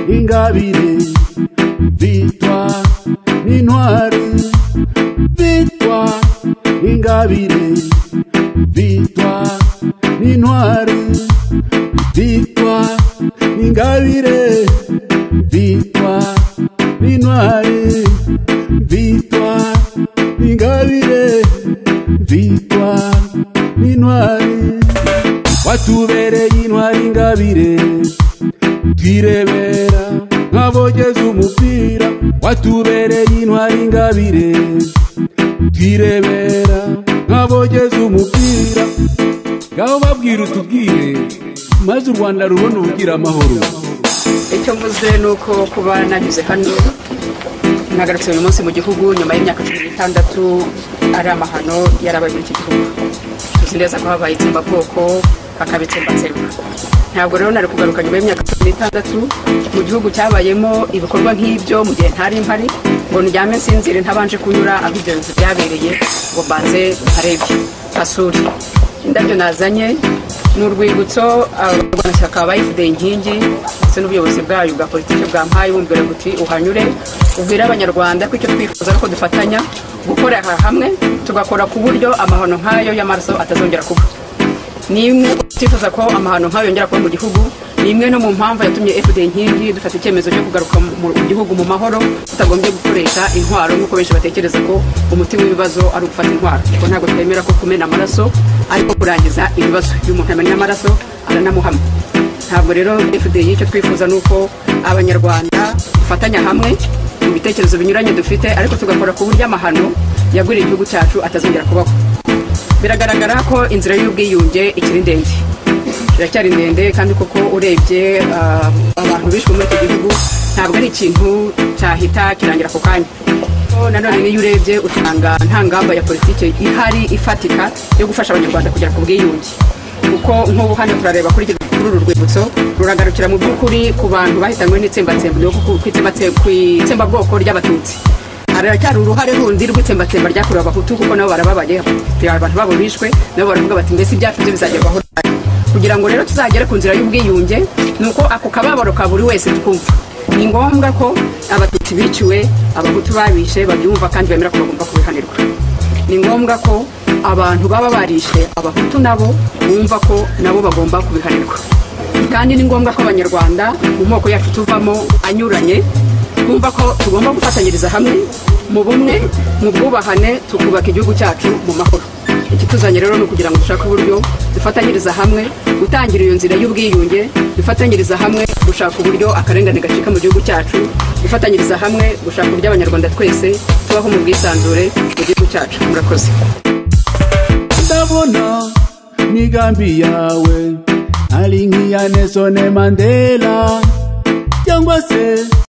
ingabire victoire n'intwari victoire n'ingabire victoire n'intwari victoire n'ingabire victoire n'intwari victoire n'ingabire victoire n'intwari watubereye intwari ingabire twirebera nk'abogeza umupira watubereye intwari ingabire twirebera nk'abogeza umupira ngaho babwira utubwire maze u rwanda rubona ubugira amahoro icyo mvuze ni uko kuba nanyuze hano nagarutse uyu munsi mu gihugu nyuma y'imyaka cumi n'itandatu ari amahano yarabaye muri iki gihugu tuzi neza ko habaye itsembabwoko bakabitsembatsemba ntabwo rero nari kugaruka nyuma y'imyaka cumi n'itandatu mu gihugu cyabayemo ibikorwa nk'ibyo mu gihe ntari mpari ngo ndyame nsinzire ntabanje kunyura aho ibyo bintu byabereye ngo mbanze ntarebye hasure indabyo nazanye ni urwibutso abarwanashyaka ba fda inkingi ndetse n'ubuyobozi bwayo bwa politiki bwampaye bumbwira buti uhanyure ubwire abanyarwanda ko icyo twifuza ko dufatanya gukorera hamwe tugakora ku buryo amahano nk'ayo y'amaraso atazongera kuba ni imwe twifuza ko amahano nk'ayo yongera kuba mu gihugu ni imwe no mu mpamvu yatumye fda inkingi dufata icyemezo cyo kugaruka mu gihugu mu mahoro tutagombye gukoresha intwaro nk'uko benshi batekereza ko umuti w'ibibazo ari ugufata intwaro kuko ntabwo twemera ko kumena amaraso ariko kurangiza ibibazo iyo umuntu amennye amaraso aranamuhama ntabwo rero fda icyo twifuza ni uko abanyarwanda dufatanya hamwe mu bitekerezo binyuranye dufite ariko tugakora ku buryo amahano yaguriye igihugu cyacu atazongera kubaho biragaragara ko inzira y'ubwiyunge ikiri ndende iracyari ndende kandi koko urebye ah, abantu bishwe muri iki gihugu ntabwo ari ikintu cyahita kirangira ako kanya Ko nanone n'iyo urebye usanga nta ngamba ya politiki ihari ifatika yo gufasha abanyarwanda kugera ku bwiyunge kuko nk'ubu hano turareba kuri iki- kuri uru rwibutso ruragarukira mu by'ukuri ku bantu bahitanywe n'itsembatsemba ryo ku- ku itsembatse- ku itsembabwoko ry'abatutsi haracyari uruhare rundi rw'itsembatsemba ryakorewe abahutu kuko nabo barababaye hari abantu babo bishwe nabo baravuga bati mbese ibyacu byo bizagerwaho ryari?" kugira ngo rero tuzagere ku nzira y'ubwiyunge ni uko ako kababaro ka buri wese twumva ni ngombwa ko abatutsi biciwe abahutu babishe babyumva kandi bemera ko bagomba kubihanirwa ni ngombwa ko abantu baba barishe abahutu nabo bumva ko nabo bagomba kubihanirwa kandi ni ngombwa ko abanyarwanda mu moko yacu tuvamo anyuranye twumva ko tugomba gufatanyiriza hamwe mu bumwe mu bwubahane tukubaka igihugu cyacu mu mahoro ikituzanye rero ni ukugira ngo dushake uburyo dufatanyiriza hamwe gutangira iyo nzira y'ubwiyunge dufatanyiriza hamwe gushaka uburyo akarengane gacika mu gihugu cyacu dufatanyiriza hamwe gushaka uburyo abanyarwanda twese tubaho mu bwisanzure mu gihugu cyacu murakoze ndabona migambi yawe ari nk'iya nesone mandela cyangwa se